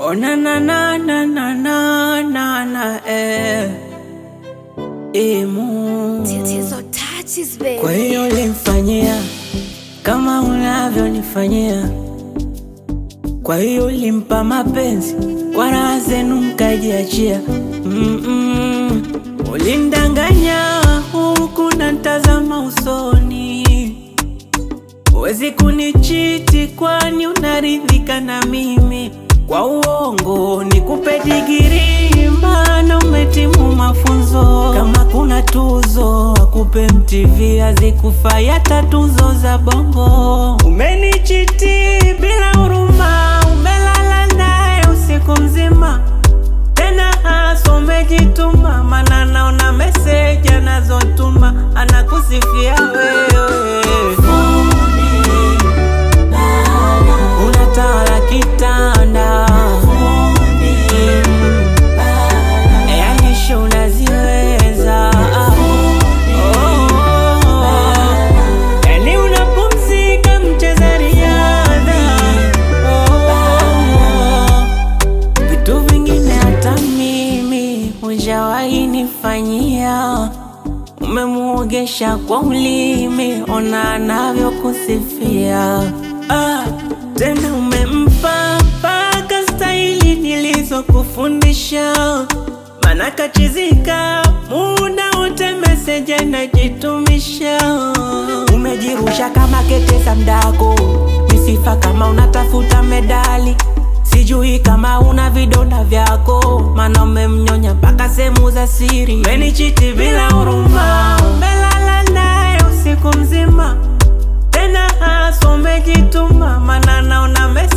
Oh na na na na na na na na eh. Imu. Tatizo touches baby. Kwa hiyo ulimfanyia kama unavyonifanyia, kwa hiyo ulimpa mapenzi kwa raha zenu mkajiachia. Mm-mm. Ulindanganya huku na ntazama usoni, huwezi kunichiti kwani unaridhika na mimi. Kwa uongo nikupe digiri, maana umetimu mafunzo. Kama kuna tuzo akupe MTV, hazikufai hata tuzo za bongo. Umenichiti bila huruma, umelala naye usiku mzima tena hasa umejituma, mana naona meseji anazotuma anakusifia wewe. Unatawala kitanda yani show unaziweza Oh. Yani unapumzika mcheza riadha Oh. Vitu vingine hata mimi hujawahi nifanyia, umemuogesha kwa ulimi, ona anavyokusifia. Ah, tena umempa mpaka staili nilizokufundisha, mana kachizika muda wote meseji anajitumisha. Umejirusha kama ketesa mdako, misifa kama unatafuta medali Sijui kama una vidonda vyako, mana umemnyonya mpaka sehemu za siri. Umenichiti bila huruma, umelala naye usiku mzima, tena hasa umejituma, mana naona mesi